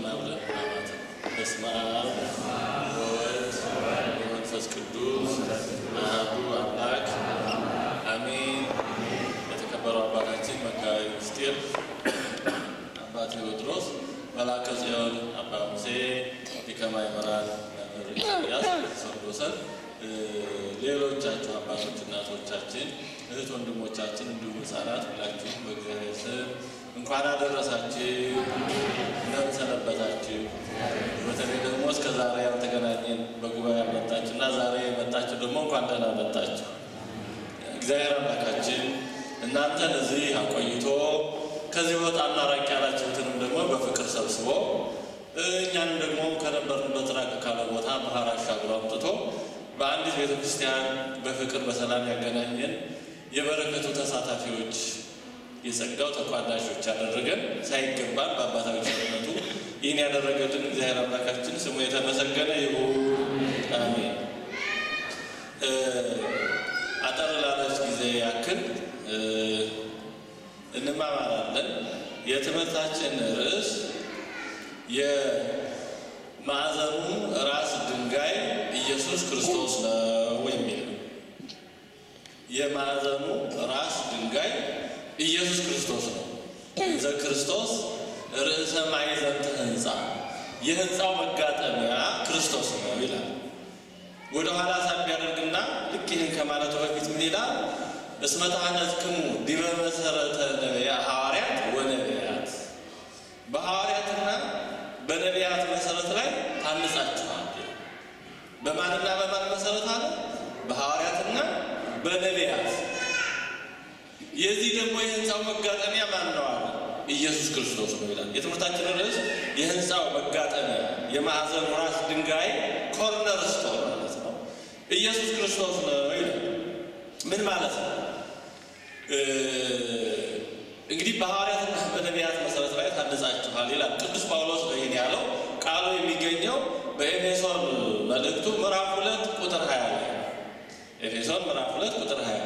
ብለን አማት በስመ አብ ወወልድ ወመንፈስ ቅዱስ አሐዱ አምላክ አሜን። የተከበረው አባታችን መጋቤ ምስጢር አባ ቴዎድሮስ መላከ ጽዮን አባ ሙሴ ሊቀ ማእምራን መምህር ኢሳያስ ሰንዶሰን ሌሎቻችሁ አባቶች እናቶቻችን፣ እህት ወንድሞቻችን እንዲሁም ሕፃናት ሁላችሁም በእግዚአብሔር ስም እንኳን አደረሳችሁ። እንደምን ሰነበታችሁ? በተለይ ደግሞ እስከ ዛሬ ያልተገናኘን በጉባኤ ያመጣችሁ እና ዛሬ የመጣችሁ ደግሞ እንኳን ደህና መጣችሁ። እግዚአብሔር አምላካችን እናንተን እዚህ አቆይቶ ከዚህ ወጣና ራቅ ያላችሁትንም ደግሞ በፍቅር ሰብስቦ እኛንም ደግሞ ከነበርንበት ራቅ ካለ ቦታ ባህር አሻግሮ አምጥቶ በአንዲት ቤተ ክርስቲያን በፍቅር በሰላም ያገናኘን የበረከቱ ተሳታፊዎች የጸጋው ተቋዳሾች ያደረገን ሳይገባን በአባታዊ ቸርነቱ ይህን ያደረገልን እግዚአብሔር አምላካችን ስሙ የተመሰገነ ይሁን። አሜን። አጠር ላለች ጊዜ ያክል እንማማራለን። የትምህርታችን ርዕስ የማዕዘኑ ራስ ድንጋይ ኢየሱስ ክርስቶስ ነው የሚል ነው። የማዕዘኑ ራስ ድንጋይ ኢየሱስ ክርስቶስ ነው። እንዘ ክርስቶስ ርዕሰ ማዕዘንተ ሕንፃ፣ የሕንፃው መጋጠሚያ ክርስቶስ ነው ይላል። ወደ ኋላ ሳብ ያደርግና ልክ ይህን ከማለቱ በፊት ምን ይላል? እስመ ተሐነጽክሙ ዲበ መሰረተ ሐዋርያት ወነቢያት፣ በሐዋርያትና በነቢያት መሰረት ላይ ታንጻችኋል። በማንና በማን መሰረት አለ? በሐዋርያትና በነቢያት። የዚህ ደግሞ የሕንፃው መጋጠሚያ ማን ነው አለ? ኢየሱስ ክርስቶስ ነው ይላል። የትምህርታችን ርዕስ የሕንፃው መጋጠሚያ የማዕዘኑ ራስ ድንጋይ ኮርነር ስቶን ማለት ነው ኢየሱስ ክርስቶስ ነው ይላል። ምን ማለት ነው? እንግዲህ በሐዋርያትና በነቢያት መሰረት ላይ ታንጻችኋል ይላል ቅዱስ ጳውሎስ ነው ይህን ያለው። ቃሉ የሚገኘው በኤፌሶን መልእክቱ ምዕራፍ ሁለት ቁጥር ሀያ ላይ ኤፌሶን ምዕራፍ ሁለት ቁጥር ሀያ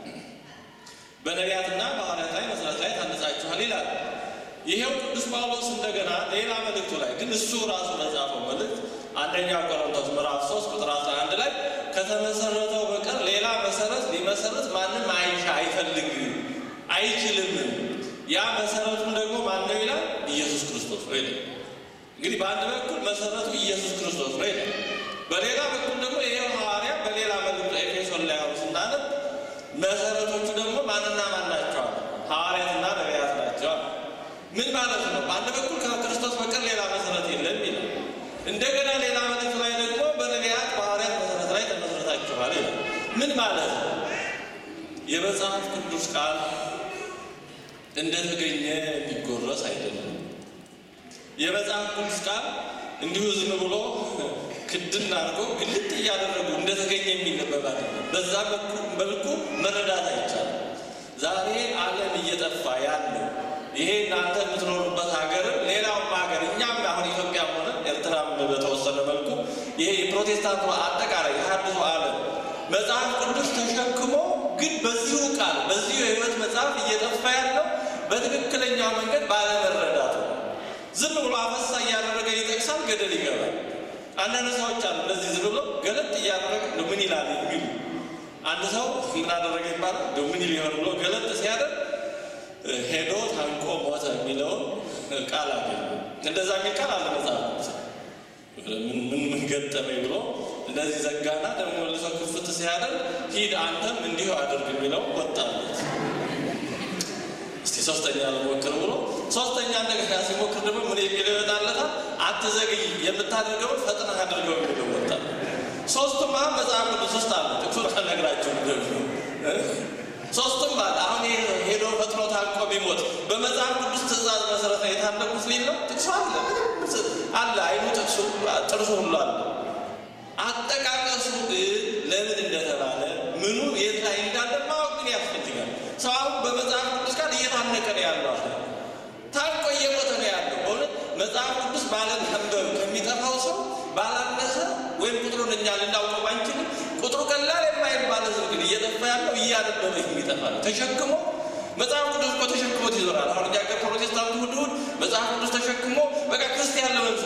በነቢያትና በሐዋርያት ላይ መሰረት ላይ ታንጻችኋል ይላል። ይሄው ቅዱስ ጳውሎስ እንደገና ሌላ መልእክቱ ላይ ግን እሱ ራሱ በጻፈው መልእክት አንደኛ ቆሮንቶስ ምዕራፍ ሶስት ቁጥር አስራ አንድ ላይ ከተመሰረተው በቀር ሌላ መሰረት ሊመሰረት ማንም አይሻ አይፈልግ አይችልም። ያ መሰረቱም ደግሞ ማነው ይላል? ኢየሱስ ክርስቶስ ነው ይላል። እንግዲህ በአንድ በኩል መሰረቱ ኢየሱስ ክርስቶስ ነው ይላል። በሌላ በኩል ደግሞ ይሄው ሐዋርያ በሌላ መልእክቱ ኤፌሶን ላይ አሁን ስናነብ መሰረቶቹ ደግሞ ማንና ማን ናቸዋል? ሐዋርያትና ነቢያት ናቸዋል። ምን ማለት ነው? በአንድ በኩል ከክርስቶስ በቀር ሌላ መሰረት የለም ይላል። እንደገና ሌላ መልእክቱ ላይ ደግሞ በነቢያት በሐዋርያት መሰረት ላይ ተመሰረታችኋል ይላል። ምን ማለት ነው? የመጽሐፍ ቅዱስ ቃል እንደተገኘ የሚጎረስ አይደለም። የመጽሐፍ ቅዱስ ቃል እንዲሁ ዝም ብሎ ክድን አድርጎ ግልጥ እያደረጉ እንደተገኘ የሚነበብ አይደለም። በዛ መልኩ መረዳት አይቻልም። ዛሬ ዓለም እየጠፋ ያለው ይሄ እናንተ የምትኖሩበት ሀገርም ሌላውም ሀገር እኛም አሁን ኢትዮጵያም ሆነ ኤርትራም በተወሰነ መልኩ ይሄ የፕሮቴስታንቱ አጠቃላይ የሐዲሱ ዓለም መጽሐፍ ቅዱስ ተሸክሞ ግን በዚሁ ቃል በዚሁ የሕይወት መጽሐፍ እየጠፋ ያለው በትክክለኛው መንገድ ባለመረዳት ነው። ዝም ብሎ አፈሳ እያደረገ ይጠቅሳል፣ ገደል ይገባል። አንዳንድ ሰዎች አሉ እንደዚህ ዝም ብሎ ገለጥ እያደረገ ምን ይላል የሚሉ አንድ ሰው ምን አደረገ ይባላል ምን ሊሆን ብሎ ገለጥ ሲያደርግ ሄዶ ታንቆ ሞተ የሚለውን ቃል አገኘ። እንደዛ የሚል ቃል አለ መጽሐፍ ምን ምን ገጠመኝ ብሎ እንደዚህ ዘጋና ደግሞ መልሶ ክፍት ሲያደርግ ሂድ አንተም እንዲሁ አድርግ የሚለው ወጣለት። እስቲ ሶስተኛ ልሞክር ብሎ ሶስተኛ እንደገና ሲሞክር ደግሞ ምን የሚለው ይወጣለታል? አትዘግይ፣ የምታደርገውን ፈጥነህ አድርገው የሚለው ወጣል። ሶስቱም አሁን መጽሐፍ ቅዱስ ውስጥ አለ። ጥቅሱን ከነግራቸው ደግሞ ሶስቱም አለ። አሁን ሄዶ ፈጥኖ ታንቆ ቢሞት በመጽሐፍ ቅዱስ ትእዛዝ መሰረት ነው የታነቁት ሊል ነው። ጥቅሱ አለ አለ አይኑ ጥቅሱ ጥርሱ ሁሉ አለ። አጠቃቀሱ ግን ለምን እንደተባለ ምኑ የት ላይ እንዳለ ማወቅ ግን ያስፈልጋል። ሰው አሁን በመጽሐፍ ቅዱስ ቃል እየታነቀ ነው ያለው አለ ታንቆ እየሞተ ነው ያለው። በእውነት መጽሐፍ ቅዱስ ባለማንበብ ከሚጠፋው ሰው ባላነሰ ወይም ቁጥሩን እኛ ልናውቀው ባንችልም ቁጥሩ ቀላል የማይባል ሕዝብ ግን እየጠፋ ያለው እያነበበ የሚጠፋ ነው። ተሸክሞ መጽሐፍ ቅዱስ እኮ ተሸክሞት ይዞራል። አሁን እኛ ሀገር ፕሮቴስታንቱ እሑድ እሑድ መጽሐፍ ቅዱስ ተሸክሞ በቃ ክርስቲያን ለመምሰል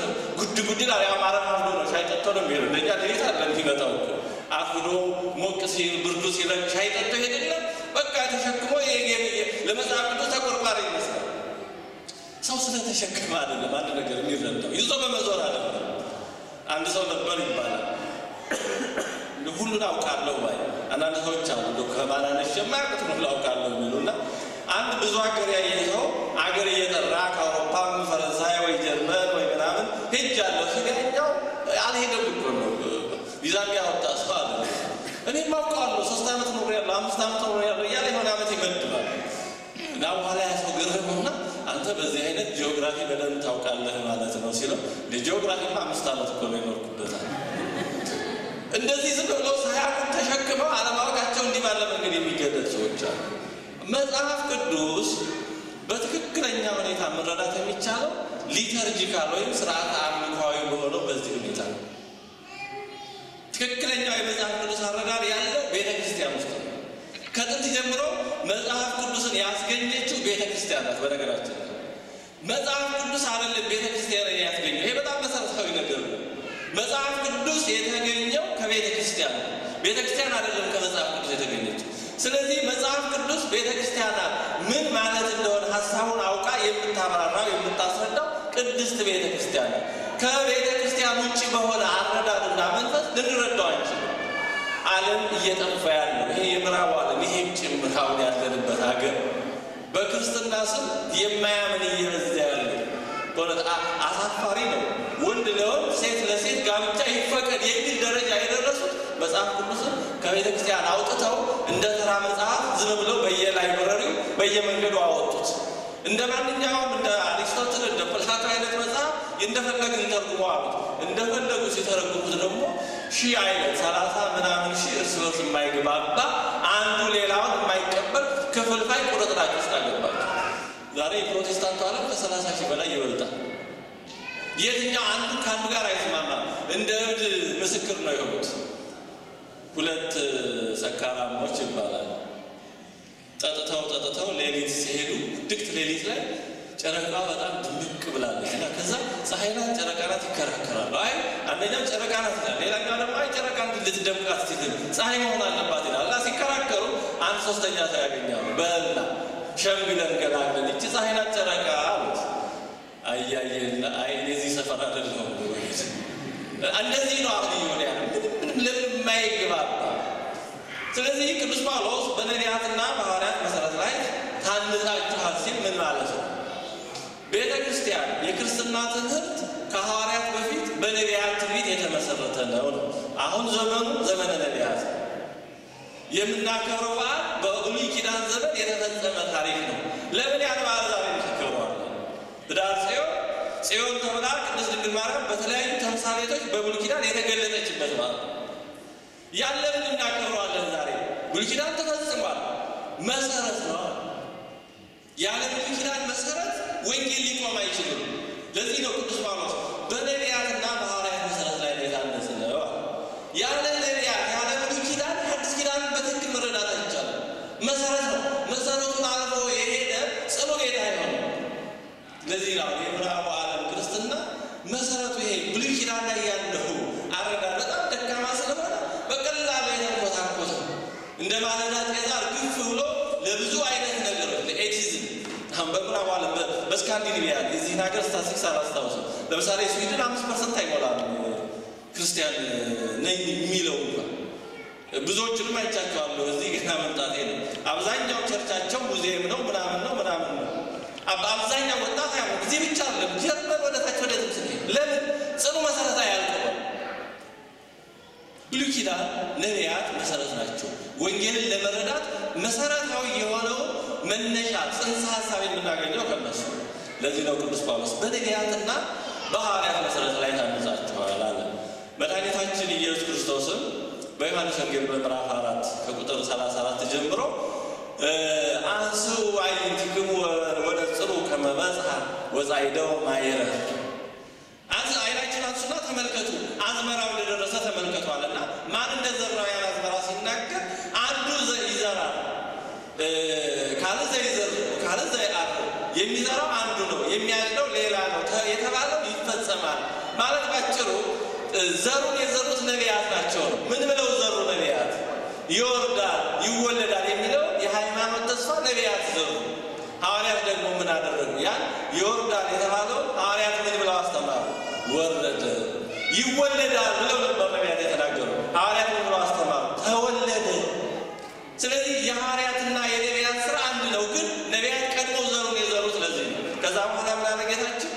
ጉድል ያማረ አፍዶ ነው ሻይ ጠጥቶ ነው የሚሄደው። እንደኛ ሌሊት አለ የሚመጣው እኮ አፍዶ ሞቅ ሲል ብርዱ ሲለቅ ሻይ ጠጥቶ ሄድና በቃ ተሸክሞ ለመጽሐፍ ቅዱስ ተቆርቋሪ ይመስላል። ሰው ስለተሸከመ አይደለም አንድ ነገር የሚረዳው ይዞ በመዞር አይደለም። አንድ ሰው ነበር ይባላል ሁሉን አውቃለሁ ባይ አንዳንድ ሰዎች አሉ ከማናነሽ የማያውቁት ሁሉ አውቃለሁ የሚሉና አንድ ብዙ ሀገር ያየ ሰው አገር እየጠራ ከአውሮፓም ፈረንሳይ ወይ ጀርመን ወይ ምናምን ሄጃለሁ ሲገኛው አልሄደም እኮ ነው ቪዛ ያወጣ ሰው አለ። እኔም አውቀዋለሁ ሶስት ዓመት ኖር ያለሁ አምስት ዓመት ኖር ያለሁ እያለ የሆነ ዓመት ይመድባል እና በኋላ ያ ሰው ገረመውና አንተ በዚህ አይነት ጂኦግራፊ በደንብ ታውቃለህ ማለት ነው ሲለው ጂኦግራፊማ አምስት ዓመት እኮ ነው የኖርኩበታል። እንደዚህ ዝም ብሎ ሳያውቁ ተሸክመው አለማወቃቸው እንዲህ ባለ መንገድ የሚገለጥ ሰዎች አሉ። መጽሐፍ ቅዱስ በትክክለኛ ሁኔታ መረዳት የሚቻለው ሊተርጂካል ወይም ስርዓተ አምልኮዊ በሆነው በዚህ ሁኔታ ነው። ትክክለኛው የመጽሐፍ ቅዱስ አረዳድ ያለው ቤተ ክርስቲያን ውስጥ ነው። ከጥንት ጀምሮ መጽሐፍ ቅዱስን ያስገኘችው ቤተ ክርስቲያን ናት። በነገራችን መጽሐፍ ቅዱስ አይደለም ቤተ ክርስቲያን ያስገኘው። ይሄ በጣም መሰረታዊ ነገር ነው። መጽሐፍ ቅዱስ የተገኘው ከቤተ ክርስቲያን ነው። ቤተ ክርስቲያን አይደለም ከመጽሐፍ ቅዱስ የተገኘችው። ስለዚህ መጽሐፍ ቅዱስ ቤተ ክርስቲያናት ምን ማለት እንደሆነ ሀሳቡን አውቃ የምታብራራው የምታስረዳው ቅድስት ቤተ ክርስቲያን ነው። ከቤተ ክርስቲያን ውጭ በሆነ አረዳድና መንፈስ ልንረዳው አንችልም። ዓለም እየጠፋ ያለው ይሄ የምዕራቡ ዓለም ይሄም ጭምር አሁን ያለንበት ሀገር በክርስትና ስም የማያምን እየበዛ ያለው በእውነት አሳፋሪ ነው። ወንድ ለወንድ ሴት ለሴት ጋብቻ ይፈቀድ የሚል ደረጃ የደረሱት መጽሐፍ ቅዱስን ከቤተ ክርስቲያን አውጥተው እንደ ተራ መጽሐፍ ዝም ብለው በየላይብረሪው በየመንገዱ አወጡት። እንደ ማንኛውም እንደ አሪስቶትል እንደ ፕላቶ አይነት መጽሐፍ እንደፈለግን ተርጉሞ አሉት። እንደፈለጉ ሲተረጉሙት ደግሞ ሺህ አይነት ሰላሳ ምናምን ሺህ እርስ በርስ የማይግባባ አንዱ ሌላውን የማይቀበል ክፍልፋይ ቁርጥራጭ ውስጥ አገባቸው። ዛሬ የፕሮቴስታንቱ ዓለም ከሰላሳ ሺህ በላይ ይበልጣል። የትኛው አንዱ ከአንዱ ጋር አይስማማም። እንደ እብድ ምስክር ነው የሆኑት። ሁለት ሰካራሞች ይባላል። ጠጥተው ጠጥተው ሌሊት ሲሄዱ ድቅት ሌሊት ላይ ጨረቃ በጣም ድምቅ ብላለች እና ከዛ ፀሐይ ናት ጨረቃ ናት ይከራከራሉ። አይ አንደኛው ጨረቃ ናት ይላል፣ ሌላኛው ደግሞ አይ ጨረቃ ልትደምቃት ስትል ፀሐይ መሆን አለባት ይላል። እና ሲከራከሩ አንድ ሶስተኛ ሰው ያገኛሉ። በላ ሸምግለን ገላግለን ይቺ ፀሐይ ናት ጨረቃ አሉት። አያየና አይ እዚህ ሰፈር አይደለሁም እንደዚህ ነው አሁን እየሆነ ያለ ምንም ለምን የማይግባባ ስለዚህ ቅዱስ ጳውሎስ በነቢያትና በሐዋርያት መሰረት ላይ ታንጻችኋል ሲል ምን ማለት ነው? ቤተ ክርስቲያን የክርስትና ትምህርት ከሐዋርያት በፊት በነቢያት ትንቢት የተመሰረተ ነው ነው። አሁን ዘመኑ ዘመነ ነቢያት የምናከብረው በዓል በብሉይ ኪዳን ዘመን የተፈጸመ ታሪክ ነው። ለምን ያን በዓል ዛሬ እናከብረዋለን? ኅዳር ጽዮን ጽዮን ተብላ ቅድስት ድንግል ማርያም በተለያዩ ተምሳሌቶች በብሉይ ኪዳን የተገለጠችበት ማለት ነው። ያለንን እናከብረዋለን ዛሬ። ብሉይ ኪዳን ተፈጽሟል፣ መሰረት ነው። ያለ ብሉይ ኪዳን መሰረት ወንጌል ሊቆም አይችልም። ለዚህ ነው ቅዱስ ጳውሎስ በነቢያትና በሐዋርያት መሰረት ላይ ነው የታነጸ ነው። ያለ ነቢያት ያለ ብሉይ ኪዳን አዲስ ኪዳንን በትክክል መረዳት አይቻልም። መሰረት ነው። መሰረቱን አልፎ የሄደ ጽኑ ጌታ አይሆንም። ለዚህ ነው የምዕራቡ ዓለም ክርስትና መሰረቱ ይሄ ብሉይ ኪዳን ላይ ያለው አረዳድ በጣም ደካማ ስለሆነ በቀላሉ የተንኮታኮተ እንደ ማለዳ ጤዛ እርግፍ ብሎ ለብዙ አይነት ነገሮች ለኤቲዝም አሁን በምዕራቡ ዓለም በስካንዲኔቪያ የዚህን ሀገር ስታቲስቲክስ አላስታውስም። ለምሳሌ ስዊድን አምስት ፐርሰንት አይሞላም ክርስቲያን ነኝ የሚለው እንኳን ብዙዎችንም አይቻቸዋለሁ። እዚህ ገና መምጣቴ ነው። አብዛኛው ቸርቻቸው ሙዚየም ነው ምናምን ነው ምናምን ነው። አብዛኛው ወጣት ያ እዚህ ብቻ አለም ጀርመን ወደታች ወደ ትምስ ለምን ጽኑ መሰረት አያልቀው ብሉይ ኪዳን ነቢያት መሰረት ናቸው። ወንጌልን ለመረዳት መሰረታዊ የሆነውን መነሻ ጽንሰ ሀሳብ የምናገኘው ከነሱ። ለዚህ ነው ቅዱስ ጳውሎስ በነቢያትና በሐዋርያት መሰረት ላይ ታንጻችኋል አለ። መድኃኒታችን ኢየሱስ ክርስቶስም በዮሐንስ ወንጌል በምዕራፍ አራት ከቁጥር 34 ጀምሮ አንስኡ አዕይንቲክሙ ወነጽሩ ከመ በጽሐ ወጻዕደው ማይረር አይናችን አንሱና ተመልከቱ አዝመራው እንደደረሰ ተመልከቷልና ማን እንደዘራው ያን አዝመራ ሲናገር አንዱ ይዘራል ካለ ዘይዘር ካለ ዘይአር የሚዘራው አንዱ ነው የሚያጭደው ሌላ ነው የተባለው ይፈጸማል ማለት ባጭሩ ዘሩን የዘሩት ነቢያት ናቸው ነው። ምን ብለው ዘሩ ነቢያት? ይወርዳል ይወለዳል የሚለው የሃይማኖት ተስፋ ነቢያት ዘሩ። ሐዋርያት ደግሞ ምን አደረጉ? ያን ይወርዳል የተባለው ሐዋርያት ምን ብለው አስተማሩ? ወረደ። ይወለዳል ብለው ነበር ነቢያት የተናገሩ። ሐዋርያት ምን ብለው አስተማሩ? ተወለደ። ስለዚህ የሐዋርያትና የነቢያት ስራ አንድ ነው። ግን ነቢያት ቀድሞ ዘሩን የዘሩት ለዚህ ነው። ከዛ በኋላ ምን አለ ጌታችን?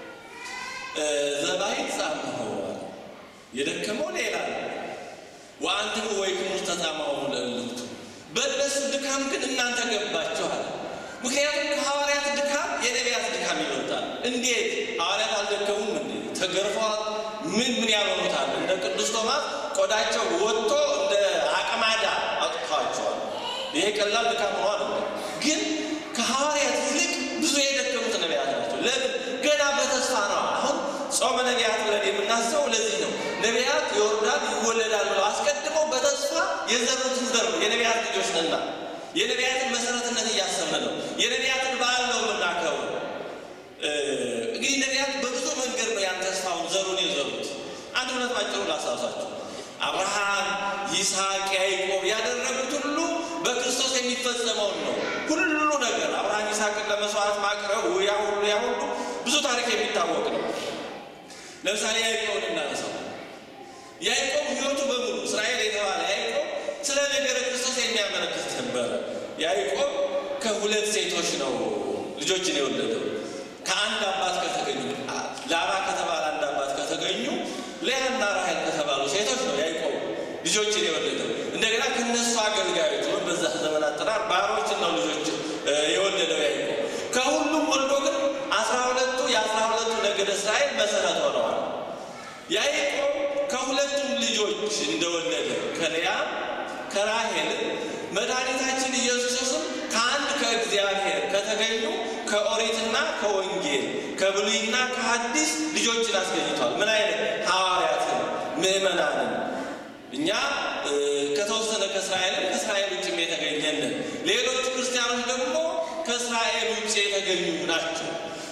ዘባይት ጻመ የደከመው ሌላ ወአንትሙ ወይክሙ ተጻማው ለእልክቱ በእነሱ ድካም ግን እናንተ ገባችኋል። ምክንያቱም ከሐዋርያት ድካም የነቢያት ድካም ይበልጣል። እንዴት ሐዋርያት አልደከሙም እንዴ? ተገርፈዋል። ምን ምን ያበሩታል? እንደ ቅዱስ ቶማስ ቆዳቸው ወጥቶ እንደ አቅማዳ አውጥተዋቸዋል። ይሄ ቀላል ድካም ሆኖ አለ። ግን ከሐዋርያት ይልቅ ብዙ የደከሙት ነቢያት ናቸው። ለምን? ገና በተስፋ ነው። አሁን ጾመ ነቢያት ብለን የምናስበው ለዚህ ነው። ነቢያት ይወርዳል ይወለዳል ብለው አስቀድመው በተስፋ የዘሩትን ዘር ነው። የነቢያት ልጆች ነና የነቢያትን መሰረትነት እያሰብን ነው። የነቢያትን በዓል ነው የምናከብረው። እንግዲህ ነቢያት በብዙ መንገድ ነው ያን ተስፋውን ዘሩን የዘሩት። አንድ ሁለት ባጭሩ ላስታውሳችሁ። አብርሃም፣ ይስሐቅ፣ ያዕቆብ ያደረጉት ሁሉ በክርስቶስ የሚፈጸመውን ነው። ሁሉ ነገር አብርሃም ይስሐቅን ለመስዋዕት ማቅረቡ ያ ሁሉ ያ ሁሉ ብዙ ታሪክ የሚታወቅ ነው። ለምሳሌ ያዕቆብን እናነሳው። ያዕቆብ ሕይወቱ በሙሉ እስራኤል የተባለ ያዕቆብ ስለ ነገረ ክርስቶስ የሚያመለክት ነበረ። ያዕቆብ ከሁለት ሴቶች ነው ልጆችን የወለደው። ከአንድ አባት ከተገኙ ላባ ከተባለ አንድ አባት ከተገኙ ሌያና ራሔል ከተባሉ ሴቶች ነው ያዕቆብ ልጆችን የወለደው። እንደገና ከነሱ አገልጋዮች ወይም በዛ ዘመን አጠራር ባሮችን ነው ልጆች የወለደው ያዕቆብ። ከሁሉም ወልዶ ግን አስራ ሁለቱ የአስራ ሁለቱ ነገደ እስራኤል መሰረት ሆነዋል። ያዕቆብ ከሁለቱም ልጆች እንደወለደ ከልያ ከራሔል መድኃኒታችን ኢየሱስም ከአንድ ከእግዚአብሔር ከተገኙ ከኦሪትና ከወንጌል ከብሉይና ከሐዲስ ልጆችን አስገኝቷል። ምን አይነት ሐዋርያትን፣ ምዕመናንን እኛ ከተወሰነ ከእስራኤልም ከእስራኤል ውጭም የተገኘንን ሌሎቹ ክርስቲያኖች ደግሞ ከእስራኤል ውጭ የተገኙ ናቸው።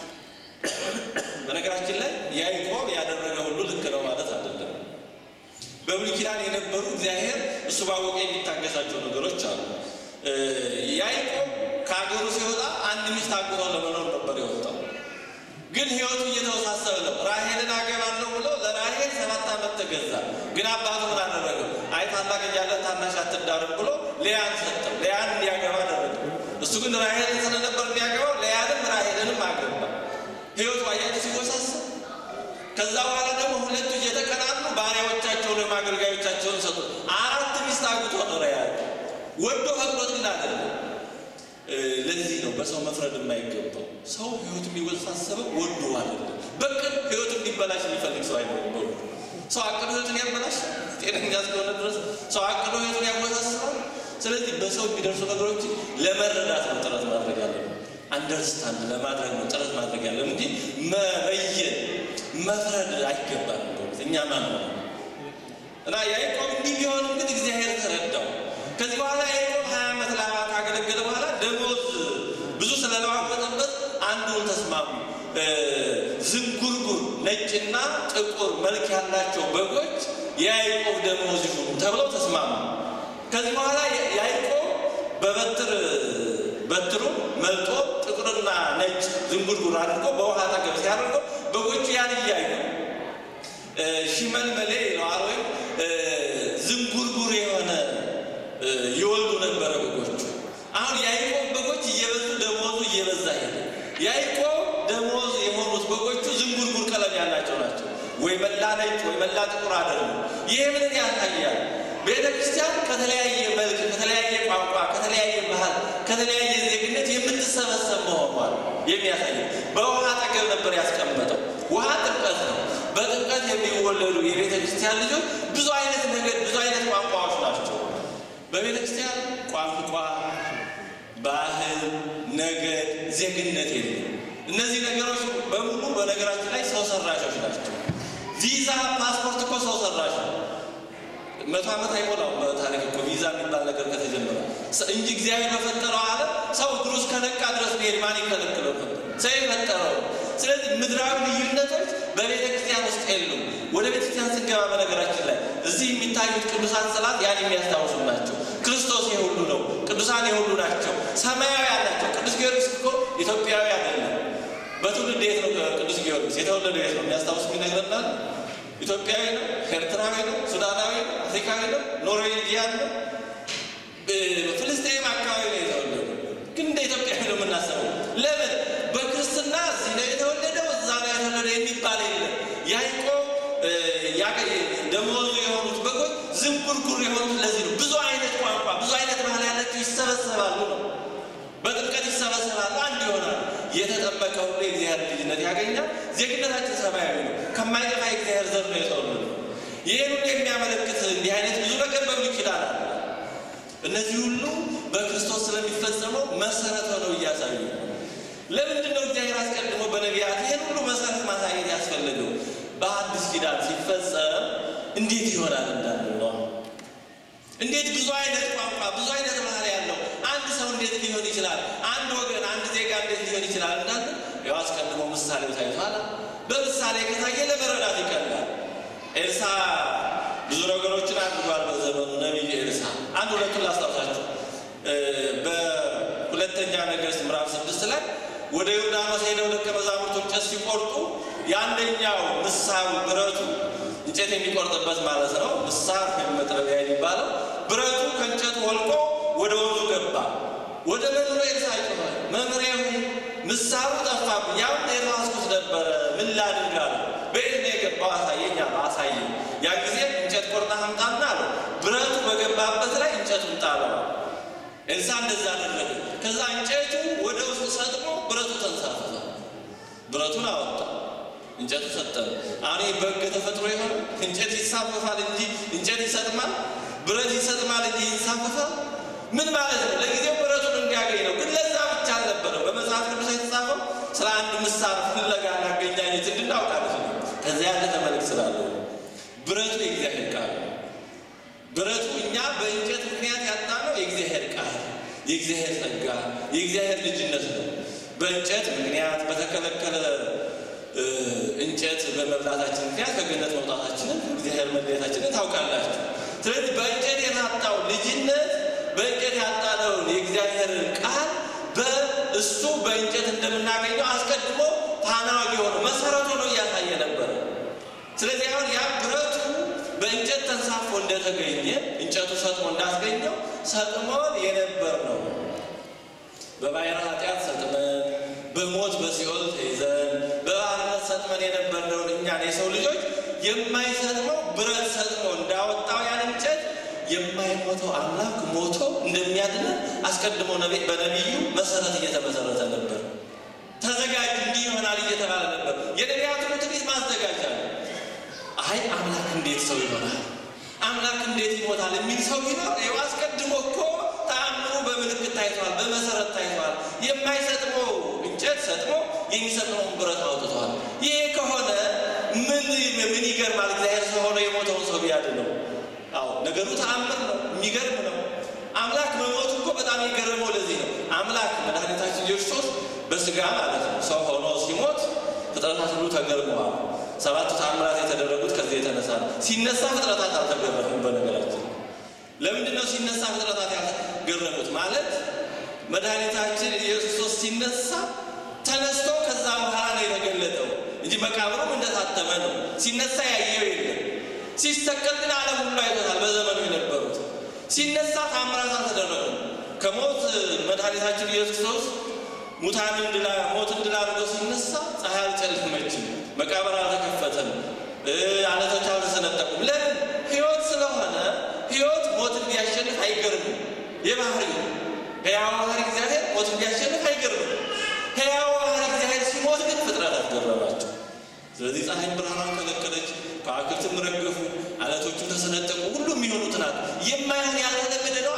በነገራችን ላይ ያዕቆብ ያደረገ ሁሉ ልክ ነው ማለት አይደለም። በብሉይ ኪዳን የነበሩ እግዚአብሔር እሱ ባወቀ የሚታገሳቸው ነገሮች አሉ። ያዕቆብ ከሀገሩ ሲወጣ አንድ ሚስት አግብቶ ለመኖር ነበር የወጣው። ግን ሕይወቱ እየተወሳሰበ ነው። ራሔልን አገባለሁ ብሎ ለራሔል ሰባት ዓመት ተገዛ። ግን አባቱ ምን አደረገው? አይ ታላቅ እያለ ታናሽ አትዳርም ብሎ ሊያን ሰጠው። ሊያን እንዲያገባ አደረገ። እሱ ግን ራሔልን ስለነበር የሚያገባው ሊያንም ራሔልንም አገባ። ሕይወቱ አያችሁ ሲወሳሰብ። ከዛ በኋላ ደግሞ ሁለቱ እየተቀናሉ ባሪያዎቻቸውን ወይም አገልጋዮቻቸውን ሰጡ። አራት ሚስት አግብቶ ኖረ። ያ ወዶ ፈቅዶት ግን አይደለም። ለዚህ ነው በሰው መፍረድ የማይገባው። ሰው ህይወቱ የሚወሳሰበው ወዶ አይደለም። በቅን ህይወቱ እንዲበላሽ የሚፈልግ ሰው አይኖርም። ሰው አቅዶ ህይወቱን ያበላሽ ጤነኛ እስከሆነ ድረስ ሰው አቅዶ ህይወቱን ያወሳስባል። ስለዚህ በሰው የሚደርሱ ነገሮች ለመረዳት ነው ጥረት ማድረግ ያለብን። አንደርስታንድ ለማድረግ ነው ጥረት ማድረግ ያለን እንጂ መበየን መፍረድ አይገባል። እኛ ማን ነው እና ያዕቆብ እንዲህ ቢሆንም ግን እግዚአብሔር ተረዳው። ከዚህ በኋላ ያዕቆብ ሀያ ዓመት ላባ ካገለገለ በኋላ ደሞዝ ብዙ ስለለዋወጠበት አንዱን ተስማሙ። ዝንጉርጉር ነጭና ጥቁር መልክ ያላቸው በጎች የያዕቆብ ደሞዝ ይሁኑ ተብለው ተስማሙ። ከዚህ በኋላ ያዕቆብ በበትር በትሩ መልጦ ጥቁርና ነጭ ዝንጉርጉር አድርጎ በውሃ አጠገብ ሲያደርገው በጎቹ ያን እያዩ ሽመልመሌ ይለዋል ወይም ዝንጉርጉር የሆነ ይወልዱ ነበረ በጎቹ። አሁን ያዕቆብ በጎች እየበዙ ደሞዙ እየበዛ ሄደ። ያዕቆብ ደሞዝ የሆኑት በጎቹ ዝንጉርጉር ቀለም ያላቸው ናቸው። ወይ መላ ነጭ ወይ መላ ጥቁር አይደሉም። ይህ ምንን ያሳያል? ቤተ ክርስቲያን ከተለያየ መልክ፣ ከተለያየ ቋንቋ፣ ከተለያየ ባህል፣ ከተለያየ ዜግነት የምትሰበሰብ መሆኗል የሚያሳይ በውሃ አጠገብ ነበር ያስቀመጠው። ውሃ ጥምቀት ነው። በጥምቀት የሚወለዱ የቤተ ክርስቲያን ልጆች ብዙ አይነት ነገድ፣ ብዙ አይነት ቋንቋዎች ናቸው። በቤተ ክርስቲያን ቋንቋ፣ ባህል፣ ነገድ፣ ዜግነት የለም። እነዚህ ነገሮች በሙሉ በነገራችን ላይ ሰው ሰራሾች ናቸው። ቪዛ፣ ፓስፖርት እኮ ሰው ሰራሽ ነው። መቶ ዓመት አይሞላው በታሪክ እኮ ቪዛ የሚባል ነገር ከተጀመረ እንጂ እግዚአብሔር በፈጠረው ዓለም ሰው እግሩ እስከነቃ ድረስ መሄድ ማን ይከለክለው ነበር? ሰው የፈጠረው። ስለዚህ ምድራዊ ልዩነቶች በቤተ ክርስቲያን ውስጥ የሉም። ወደ ቤተ ክርስቲያን ስንገባ በነገራችን ላይ እዚህ የሚታዩት ቅዱሳት ስዕላት ያን የሚያስታውሱ ናቸው። ክርስቶስ የሁሉ ነው። ቅዱሳን የሁሉ ናቸው። ሰማያዊ ናቸው። ቅዱስ ጊዮርጊስ እኮ ኢትዮጵያዊ አይደለም። በትውልድ የት ነው ቅዱስ ጊዮርጊስ የተወለደው? የት ነው የሚያስታውስ ይነግረናል። ኢትዮጵያዊ ነው፣ ኤርትራዊ ነው፣ ሱዳናዊ ነው፣ አፍሪካዊ ነው፣ ኖርዌጂያን ነው፣ ፍልስጤም አካባቢ ነው የተወለደው። ግን እንደ ኢትዮጵያዊ ነው የምናስበው። ለምን በክርስትና እዚህ ነው የተወለደው እዛ ነው የተወለደው የሚባል የለም። ያዕቆብ ደሞዙ የሆኑት በጎች ዝንጉርጉር የሆኑት ለዚህ ነው። ብዙ አይነት ቋንቋ፣ ብዙ አይነት ባህል ያላቸው ይሰበሰባሉ ነው። በጥምቀት ይሰበሰባሉ፣ አንድ ይሆናሉ። የተጠመቀ ሁሉ የእግዚአብሔር ልጅነት ያገኛል። ዜግነታችን ሰማያዊ ነው። ከማይጠፋ የእግዚአብሔር ዘር ነው የተወለዱ። ይህን ሁሉ የሚያመለክት እንዲህ አይነት ብዙ ነገር በብሉይ ኪዳን አለ። እነዚህ ሁሉ በክርስቶስ ስለሚፈጸመው መሰረት ሆነው እያሳዩ ለምንድን ነው እግዚአብሔር አስቀድሞ በነቢያት ይህን ሁሉ መሰረት ማሳየት ያስፈለገው? በአዲስ ኪዳን ሲፈጸም እንዴት ይሆናል እንዳለ ነው። እንዴት ብዙ አይነት ቋንቋ ብዙ አይነት ባህል ያለው አንድ ሰው እንዴት ሊሆን ይችላል? አንድ ወገን አንድ ዜጋ እንዴት ሊሆን ይችላል እንዳለ ያው አስቀድሞ ምሳሌው ታይቷል። በምሳሌ ከታየ ለመረዳት ይቀላል። ኤልሳ ብዙ ነገሮችን አድርጓል በዘመኑ ነቢይ ኤልሳ። አንድ ሁለቱን ላስታውሳችሁ። በሁለተኛ ነገሥት ምዕራፍ ስድስት ላይ ወደ ዮርዳኖስ ሄደው ደቀ መዛሙርቱ እንጨት ሲቆርጡ የአንደኛው ምሳሩ ብረቱ እንጨት የሚቆርጥበት ማለት ነው። ምሳር ወይም መጥረቢያ የሚባለው ብረቱ ከእንጨቱ ወልቆ ወደ ወንዙ ገባ። ወደ መምህሩ ኤልሳ ጮኸ፣ መምህሬ ሆይ ምሳሩ ጠፋብኝ፣ ያውም የራስኩት ነበረ፣ ምን ላድርግ አለው። በየት ነው የገባው? አሳየኝ አለው። አሳየኝ። ያን ጊዜ እንጨት ቆርጠህ አምጣና አለው። ብረቱ በገባበት ላይ እንጨቱን ጣለው። ኤልሳ እንደዛ አደረገ። ከዛ እንጨቱ ወደ ውስጥ ሰጥሞ ብረቱ ተንሳፈፈ። ብረቱን አወጣ፣ እንጨቱ ሰጠመ። አሁን በሕገ ተፈጥሮ የሆነ እንጨት ይሳፈፋል እንጂ እንጨት ይሰጥማል፣ ብረት ይሰጥማል እንጂ ይንሳፈፋል። ምን ማለት ነው? ለጊዜው ብረቱን እንዲያገኝ ነው። ግን ለዛ ብቻ አልነበረም። በመጽሐፍ ቅዱስ የተጻፈው ስለ አንድ ምሳር ፍለጋ እናገኛኘት እንድናውቃለች ነው። ከዚያ ያለፈ መልክ ስላለው ብረቱ የእግዚአብሔር ቃል ነው። ብረቱ እኛ በእንጨት ምክንያት ያጣነው የእግዚአብሔር ቃል፣ የእግዚአብሔር ጸጋ፣ የእግዚአብሔር ልጅነት ነው። በእንጨት ምክንያት በተከለከለ እንጨት በመብላታችን ምክንያት ከገነት መውጣታችንን እግዚአብሔር መለየታችንን ታውቃላችሁ። ስለዚህ በእንጨት የታጣው ልጅነት በእንጨት ያጣነውን የእግዚአብሔርን ቃል በእሱ በእንጨት እንደምናገኘው አስቀድሞ ታናዋቂ ሆኖ መሰረቱ ነው እያሳየ ነበረ። ስለዚህ አሁን ያ ብረቱ በእንጨት ተንሳፎ እንደተገኘ እንጨቱ ሰጥሞ እንዳስገኘው ሰጥሞን የነበር ነው። በባሕረ ኃጢአት ሰጥመን በሞት በሲኦል ተይዘን በባርነት ሰጥመን የነበርነውን እኛን የሰው ልጆች የማይሰጥመው ብረት ሰጥሞ እንዳወጣው ያን እንጨት የማይሞተው አምላክ ሞቶ እንደሚያድነን አስቀድሞ በነቢዩ መሰረት እየተመሰረተ ነበር። ተዘጋጅ እንዲህ ይሆናል እየተባለ ነበር። የነቢያቱን ትንቢት ማዘጋጃ ነው። አይ አምላክ እንዴት ሰው ይሆናል? አምላክ እንዴት ይሞታል? የሚል ሰው ቢኖር ይኸው አስቀድሞ እኮ ተአምሩ በምልክት ታይቷል፣ በመሰረት ታይቷል። የማይሰጥመው እንጨት ሰጥሞ የሚሰጥመውን ብረት አውጥቷል። ይሄ ከሆነ ምን ምን ይገርማል? እግዚአብሔር ሰው ሆኖ የሞተውን ሰው ቢያድነው። አዎ ነገሩ ተአምር ነው፣ የሚገርም ነው። አምላክ መሞቱ እኮ በጣም የገረመው ለዚህ ነው። አምላክ መድኃኒታችን ክርስቶስ በስጋ ማለት ነው ሰው ሆኖ ሲሞት ፍጥረታት ሁሉ ተገርመዋል። ሰባቱ ተአምራት የተደረጉት ከዚህ የተነሳ ነው። ሲነሳ ፍጥረታት አልተገረሙም። በነገራችን ለምንድን ነው ሲነሳ ፍጥረታት ያልተገረሙት? ማለት መድኃኒታችን ኢየሱስ ክርስቶስ ሲነሳ ተነስቶ ከዛ በኋላ ነው የተገለጠው እንጂ መቃብሩም እንደታተመ ነው። ሲነሳ ያየው የለም። ሲሰቀል ግን ዓለም ሁሉ አይቶታል። በዘመኑ የነበሩት ሲነሳ ታምራት አልተደረጉም። ከሞት መድኃኒታችን ኢየሱስ ክርስቶስ ሙታንን ድላ ሞትን ድል አድርጎ ሲነሳ ፀሐይ አልጨለመችም፣ መቃብር አልተከፈተም፣ አለቶች አልተሰነጠቁም። ለምን? ሕይወት ስለሆነ ሕይወት ሞትን ቢያሸንፍ አይገርምም። የባህሪ ሕያው ባህሪ እግዚአብሔር ሞትን ቢያሸንፍ አይገርምም። ሕያው ባህሪ እግዚአብሔር ሲሞት ግን ፍጥረት አልገረማቸው። ስለዚህ ፀሐይ ብርሃኗን ከለከለች፣ ከዋክብትም ረገፉ፣ አለቶቹም ተሰነጠቁ። ሁሉም የሚሆኑት ናት። የማይሆን ያልተለመደ ነዋ።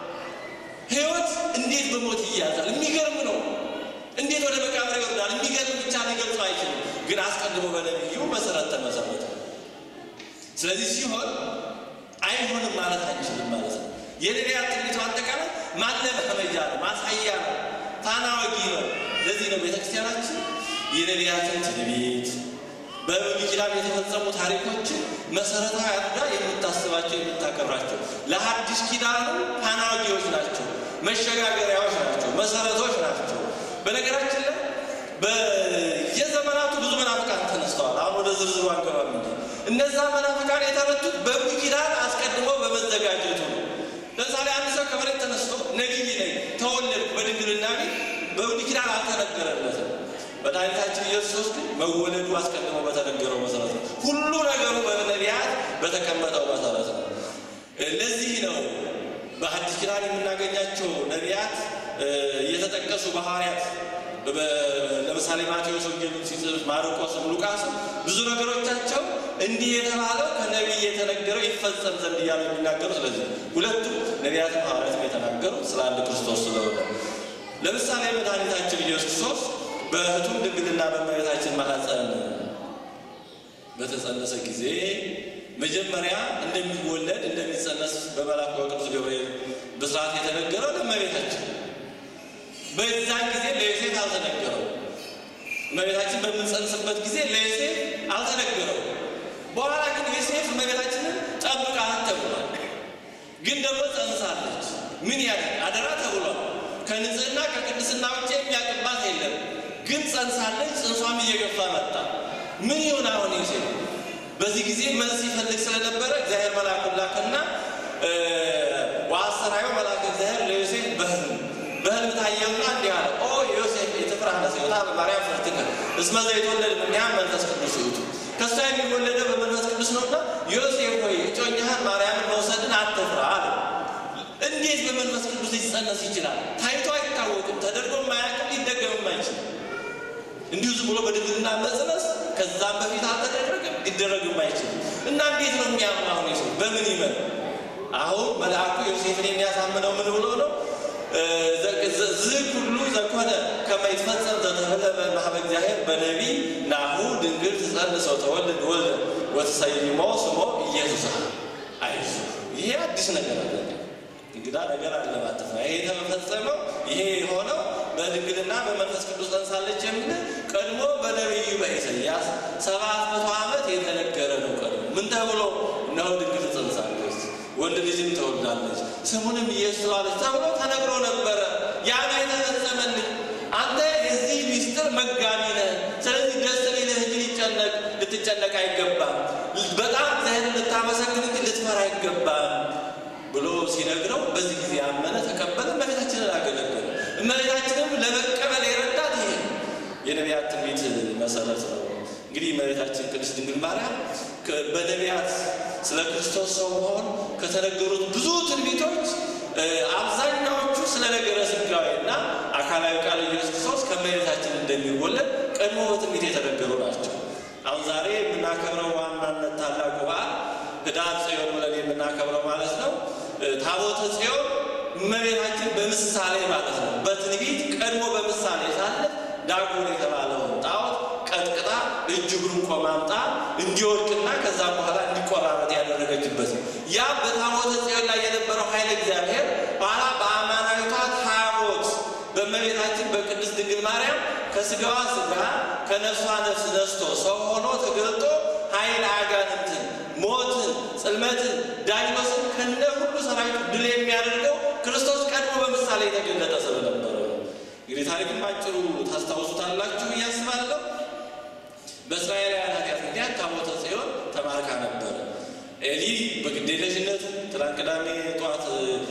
ሕይወት እንዴት በሞት ይያዛል? የሚገርም ነው። እንዴት ወደ መቃብር ይወርዳል? የሚገርም ብቻ ሊገልጹ አይችልም። ግን አስቀድሞ በነቢዩ መሰረት ተመሰረተ። ስለዚህ ሲሆን አይሆንም ማለት አንችልም ማለት ነው። የነቢያት ትንቢቱ አጠቃላይ ማለማመጃ ነው፣ ማሳያ ነው፣ ታናዋጊ ነው። ለዚህ ነው ቤተክርስቲያናችን የነቢያትን ትንቢት በብሉይ ኪዳን የተፈጸሙ ታሪኮችን መሰረታዊ አድርጋ የምታስባቸው የምታከብራቸው፣ ለሐዲስ ኪዳኑ ፓናጊዎች ናቸው፣ መሸጋገሪያዎች ናቸው፣ መሰረቶች ናቸው። በነገራችን ላይ በየዘመናቱ ብዙ መናፍቃን ተነስተዋል። አሁን ወደ ዝርዝሩ አንገባም እንጂ እነዛ መናፍቃን የተረቱት በብሉይ ኪዳን አስቀድሞ በመዘጋጀቱ ነው። ለምሳሌ አንድ ሰው ከመሬት ተነስቶ ነቢይ ነኝ ተወለድኩ በድንግልና ቤት በብሉይ ኪዳን አልተነገረለትም። መድኃኒታችን ኢየሱስ ግን መወለዱ አስቀድሞ በተነገረው መሰረት ነው። ሁሉ ነገሩ በነቢያት በተቀመጠው መሰረት ነው። ለዚህ ነው በሐዲስ ኪዳን የምናገኛቸው ነቢያት እየተጠቀሱ በሐዋርያት ለምሳሌ ማቴዎስ ወንጌልን ሲጽፍ ማርቆስም ሉቃስም ብዙ ነገሮቻቸው እንዲህ የተባለው ከነቢይ የተነገረው ይፈጸም ዘንድ እያሉ የሚናገሩ ስለዚህ ሁለቱ ነቢያትም ሐዋርያትም የተናገሩት ስለ አንድ ክርስቶስ ስለሆነ ለምሳሌ መድኃኒታችን ኢየሱስ ክርስቶስ በእህቱም ድንግልና በእመቤታችን ማኅፀን በተጸነሰ ጊዜ መጀመሪያ እንደሚወለድ እንደሚጸነስ በመልአኩ በቅዱስ ገብርኤል ብስራት የተነገረው ለእመቤታችን በዛን ጊዜ ለዮሴፍ አልተነገረው። እመቤታችን በምንጸንስበት ጊዜ ለዮሴፍ አልተነገረው። በኋላ ግን ዮሴፍ እመቤታችንን ጠብቃት ተብሏል። ግን ደግሞ ጸንሳለች። ምን ያለ አደራ ተብሏል። ከንጽህና ከቅድስና ውጭ የሚያቅባት የለም። ግን ጸንሳለች። ጽንሷም እየገፋ መጣ። ምን ይሆን አሁን ዮሴፍ? በዚህ ጊዜ መልስ ይፈልግ ስለነበረ እግዚአብሔር መልአኩን ላከና ወአሰራዮ መልአከ እግዚአብሔር ለዮሴፍ በሕልም በሕልም ታየውና እንዲህ አለ፣ ኦ ዮሴፍ የትፍራህ ለጽዮታ በማርያም ፍርትከ እስመ ዘይትወለድ እምኔሃ መንፈስ ቅዱስ ውእቱ። ከእሷ የሚወለደው በመንፈስ ቅዱስ ነውና ዮሴፍ ሆይ እጮኛህን ማርያምን መውሰድን አትፍራ አለ። እንዴት በመንፈስ ቅዱስ ሊጸነስ ይችላል? ታይቶ አይታወቅም፣ ተደርጎ ማያውቅም፣ ሊደገምም አይችልም። እንዲሁ ዝም ብሎ በድንግልና መጽነስ ከዛም በፊት አልተደረገም፣ ሊደረግም አይችልም። እና እንዴት ነው የሚያምን አሁን ዮሴፍ በምን ይመን? አሁን መልአኩ ዮሴፍን የሚያሳምነው ምን ብሎ ነው? ዝህ ሁሉ ዘኮነ ከመ ይትፈጸም ዘተብህለ በማኅበ እግዚአብሔር በነቢይ ናሁ ድንግል ትጸንስ ወተወልድ ወልደ ወትሰይሞ ስሞ ኢየሱስ። አይዞህ ይሄ አዲስ ነገር አለ፣ እንግዳ ነገር አለ ማለት ነው። ይሄ የተፈጸመው ይሄ የሆነው በድንግልና በመንፈስ ቅዱስ ጸንሳለች የሚል ቀድሞ በነቢዩ በኢሳይያስ ሰባት መቶ ዓመት የተነገረ ነው። ቀድሞ ምን ተብሎ እነሆ ድንግል ትጸንሳለች ወንድ ልጅም ትወልዳለች ስሙንም ኢየሱስ ትለዋለች ተብሎ ተነግሮ ነበረ። ያ ነው የተፈጸመልህ። አንተ የዚህ ሚስጥር መጋቢ ነህ። ስለዚህ ደስ ሊልህ እንጂ ሊጨነቅ ልትጨነቅ አይገባም። በጣም እግዚአብሔርን ልታመሰግን እንጂ ልትፈራ አይገባም ብሎ ሲነግረው በዚህ ጊዜ አመነ፣ ተቀበለ፣ እመቤታችንን አገለገለ። እመቤታችንም ለመቀበል የረዳት ይሄ የነቢያት ትንቢት መሰረት ነው። እንግዲህ እመቤታችን ቅድስት ድንግል ማርያም በነቢያት ስለ ክርስቶስ ሰው መሆን ከተነገሩት ብዙ ትንቢቶች አብዛኛዎቹ ስለ ነገረ ሥጋዌ እና አካላዊ ቃል ኢየሱስ ክርስቶስ ከእመቤታችን እንደሚወለድ ቀድሞ በትንቢት የተነገሩ ናቸው። አሁን ዛሬ የምናከብረው ዋናነት ታላቁ በዓል ኅዳር ጽዮን ብለን የምናከብረው ማለት ነው። ታቦተ ጽዮን እመቤታችን በምሳሌ ማለት ነው። በትንቢት ቀድሞ በምሳሌ ሳለ ዳጎን የተባለውን ጣዖት ቀጥቅጣ እጅ እግሩን ቆማምጣ እንዲወድቅና ከዛ በኋላ እንዲቆራረጥ ያደረገችበት ነው። ያ በታቦተ ጽዮን ላይ የነበረው ኃይለ እግዚአብሔር በኋላ በአማናዊቷ ታቦት በእመቤታችን በቅድስት ድንግል ማርያም ከስጋዋ ስጋ ከነፍሷ ነፍስ ነስቶ ሰው ሆኖ ተገልጦ ኃይል አጋንንትን፣ ሞትን፣ ጽልመትን፣ ዳይኖስን ከነ ሁሉ ሰራዊቱ ድል የሚያደርገው ክርስቶስ ቀድሞ በምሳሌ የተገለጠ ስለነበረ ነው። እንግዲህ ታሪክን ባጭሩ ታስታውሱታላችሁ ብዬ አስባለሁ። በእስራኤላውያን ኃጢአት ምክንያት ታቦተ ጽዮን ተማርካ ነበር። ኤሊ በግዴለሽነቱ ትናንት ቅዳሜ ጠዋት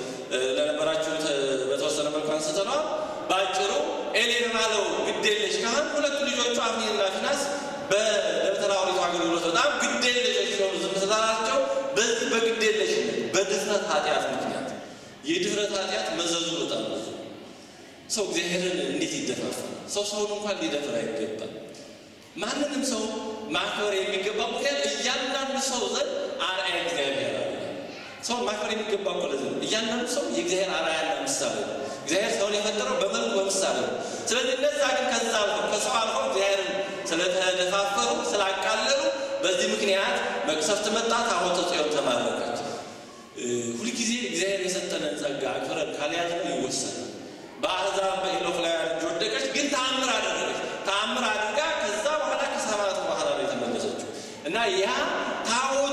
ለነበራችሁ በተወሰነ መልኩ አንስተነዋል። በአጭሩ ኤሊ የተባለው ግዴለሽ ካህን ሁለቱ ልጆቹ አፍኒንና ፊናስ በደብተራ ኦሪት አገልግሎት በጣም ግዴለሾች ሲሆኑ ዝም ስላላቸው በዚህ በግዴለሽነት በድፍረት ኃጢአት ምክንያት የድፍረት ኃጢአት መዘዙ በጣም ብዙ ሰው እግዚአብሔርን እንዴት ይደፋፋል? ሰው ሰውን እንኳን ሊደፍር አይገባም። ማንንም ሰው ማክበር የሚገባ ምክንያት እያንዳንዱ ሰው ዘንድ አርአያ እግዚአብሔር አለ። ሰውን ማክበር የሚገባ እኮ ለዚህ ነው። እያንዳንዱ ሰው የእግዚአብሔር አርአያና ምሳሌ ነው። እግዚአብሔር ሰውን የፈጠረው በመልኩ በምሳሌ ነው። ስለዚህ እነዛ ግን ከዛ አልፈው ከሰው አልፈው እግዚአብሔርን ስለተደፋፈሩ ስላቃለሉ፣ በዚህ ምክንያት መቅሰፍት መጣ። ታቦተ ጽዮን ተማረከች። ሁልጊዜ እግዚአብሔር የሰጠንን ጸጋ አክብረን ካልያዝነው ይወሰናል። በአሕዛብ በኢሎፍላውያን እጅ ወደቀች፣ ግን ተአምር አደረገች። ተአምር አድርጋ ከዛ በኋላ ከሰማዕቱ በኋላ ነው የተመለሰችው። እና ያ ታቦቱ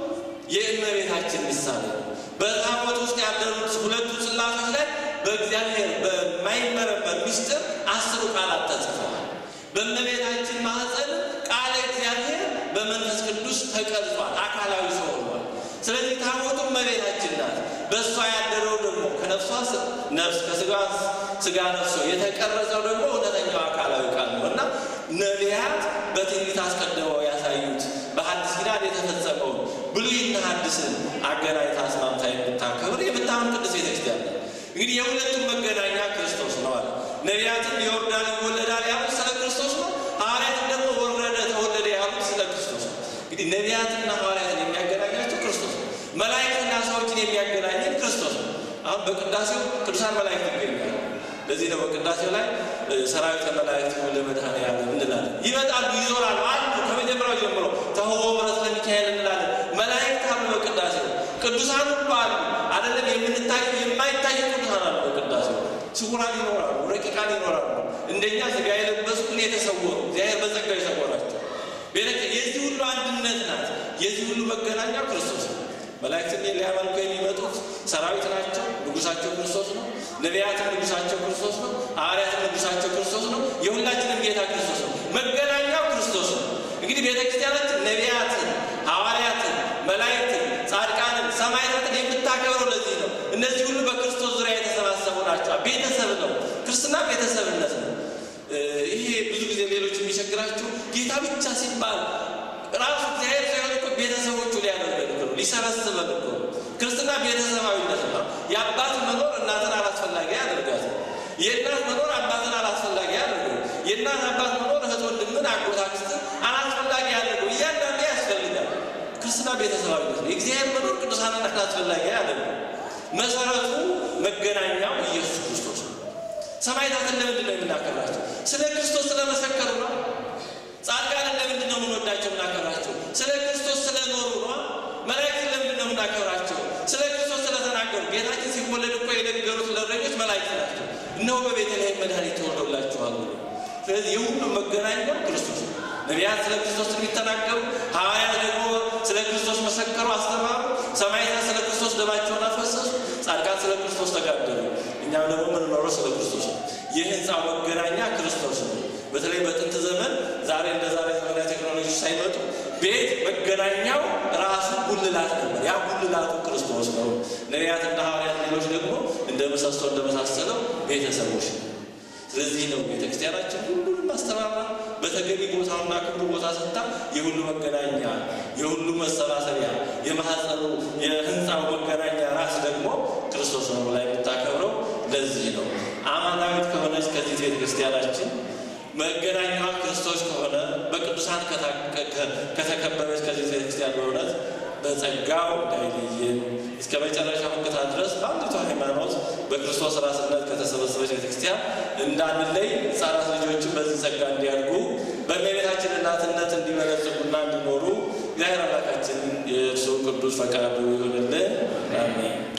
የእመቤታችን ምሳሌ ነው። በታቦት ውስጥ ያደሩት ሁለቱ ጽላቶች ላይ በእግዚአብሔር በማይመረመር ምስጢር አስሩ ቃላት ተጽፈዋል። በእመቤታችን ማኅፀን ቃለ እግዚአብሔር በመንፈስ ቅዱስ ተቀርጿል፣ አካላዊ ሰው ሆኗል። ስለዚህ ታቦቱ እመቤታችን ናት። በእሷ ያደረው ደግሞ ከነፍሷ ነፍስ ከስጋ ስጋ ነፍሶ የተቀረጸው ደግሞ እውነተኛው አካላዊ ቃል ነው እና ነቢያት በትንቢት አስቀድመው ያሳዩት በሐዲስ ኪዳን የተፈጸመውን ብሉይና ሐዲስን አገናኝታ አስማምታ የምታከብር የምታምን ቅዱስ ቤተክርስቲያን ነው። እንግዲህ የሁለቱም መገናኛ ክርስቶስ ነው አለ። ነቢያትም ይወርዳል ይወለዳል ያሉት ስለ ክርስቶስ ነው። ሐዋርያትም ደግሞ ወረደ ተወለደ ያሉት ስለ ክርስቶስ ነው። እንግዲህ ነቢያትና ሐዋርያትን የሚያገናኛቸው ክርስቶስ ነው። መላእክትና ሰዎችን የሚያገናኘን ክርስቶስ ነው። አሁን በቅዳሴው ቅዱሳን መላእክት ይገኛሉ። ለዚህ ነው በቅዳሴው ላይ ሰራዊተ መላእክት ለመድኃኔዓለም እንላለን። ይመጣሉ፣ ይዞራሉ አሉ። ከመጀመሪያው ጀምሮ ተሆቦ ምሕረት ለሚካኤል እንላለን። መላእክት አሉ በቅዳሴው ቅዱሳን ሁሉ አሉ። አይደለም የምንታዩ የማይታዩ ቅዱሳን አሉ በቅዳሴው ስውራን ይኖራሉ፣ ረቂቃን ይኖራሉ። እንደኛ ስጋ የለበሱ ግን የተሰወሩ እግዚአብሔር በጸጋ የሰወራቸው የዚህ ሁሉ አንድነት ናት። የዚህ ሁሉ መገናኛ ክርስቶስ ነው። መላእክትን ሊያመልኩ የሚመጡት ሰራዊት ናቸው። ንጉሳቸው ክርስቶስ ነው። ነቢያትም ንጉሳቸው ክርስቶስ ነው። ሐዋርያትም ንጉሳቸው ክርስቶስ ነው። የሁላችንም ጌታ ክርስቶስ ነው። መገናኛው ክርስቶስ ነው። እንግዲህ ቤተ ክርስቲያናችን ነቢያትን፣ ሐዋርያትን፣ መላእክትን፣ ጻድቃንን፣ ሰማዕታትን የምታከብረው ለዚህ ነው። እነዚህ ሁሉ በክርስቶስ ዙሪያ የተሰባሰቡ ናቸው። ቤተሰብ ነው። ክርስትና ቤተሰብነት ነው። ይሄ ብዙ ጊዜ ሌሎች የሚቸግራቸው ጌታ ብቻ ሲባል ራሱ እግዚአብሔር ሳይሆን እኮ ቤተሰቦቹ ሊያደርገን እኮ ነው፣ ሊሰበስበን እኮ ነው። ክርስትና ቤተሰባዊነት ነው። የአባት መኖር እናትን አላስፈላጊ ያደርጋት። የእናት መኖር አባትን አላስፈላጊ ያደርገው። የእናት አባት መኖር እህት ወንድምን፣ አጎት አክስትን አላስፈላጊ ያደርገው። እያንዳንዱ ያስፈልጋል። ክርስትና ቤተሰባዊነት ነው። የእግዚአብሔር መኖር ቅዱሳንን አላስፈላጊ ያደርገው። መሰረቱ መገናኛው ኢየሱስ ክርስቶስ ነው። ሰማዕታትን ለምንድን ነው የምናከብራቸው? ስለ ክርስቶስ ስለመሰከሩ ነው። ጻድቃንን ለምንድን ነው የምንወዳቸው የምናከብራቸው? ስለ ክርስቶስ ስለኖሩ ነው። መላእክትን ለምንድን ነው የምናከብራቸው? ስለ ክርስቶስ ስለተናገሩ። ጌታችን ሲወለድ እኮ የነገሩት ለእረኞች መላእክት ናቸው። እነሆ በቤተልሔም መድኃኒት ተወልዶላችኋል። ስለዚህ የሁሉም መገናኛው ክርስቶስ ነው። ነቢያት ስለ ክርስቶስ የሚተናገሩ፣ ሐዋርያት ደግሞ ስለ ክርስቶስ መሰከሩ፣ አስተማሩ። ሰማዕታት ስለ ክርስቶስ ደማቸውን አፈሰሱ። ጻድቃን ስለ ክርስቶስ ተጋደሉ። እኛም ደግሞ የምንኖረው ስለ ክርስቶስ ነው። የህንፃው መገናኛ ክርስቶስ ነው። በተለይ በጥንት ዘመን ዛሬ እንደ ዛሬ ዘመናዊ ቴክኖሎጂ ሳይመጡ ቤት መገናኛው ራሱ ጉልላት ነበር። ያ ጉልላቱ ክርስቶስ ነው። ነቢያትና ሐዋርያት ሌሎች ደግሞ እንደ ምሰሶ እንደመሳሰለው ቤተሰቦች ነው። ስለዚህ ነው ቤተክርስቲያናችን ሁሉንም አስተባብራ በተገቢ ቦታውና ክብሩ ቦታ ሰጥታ የሁሉ መገናኛ የሁሉ መሰባሰቢያ የማህፀኑ የህንፃው መገናኛ ራስ ደግሞ ክርስቶስ ነው ላይ የምታከብረው ለዚህ ነው። አማናዊት ከሆነች ከዚህ ቤተክርስቲያናችን መገናኛዋ ክርስቶስ ከሆነ በቅዱሳን ከተከበበች ከዚህ ቤተክርስቲያን በእውነት በጸጋው እንዳይለየን እስከ መጨረሻ መከታ ድረስ በአንዲቷ ሃይማኖት በክርስቶስ ራስነት ከተሰበሰበች ቤተክርስቲያን እንዳንለይ ሕፃናት ልጆችን በዚህ ጸጋ እንዲያድጉ በእመቤታችን እናትነት እንዲበለጽጉና እንዲኖሩ እግዚአብሔር አምላካችን የእርሱ ቅዱስ ፈቃዱ ይሆንልን። አሜን።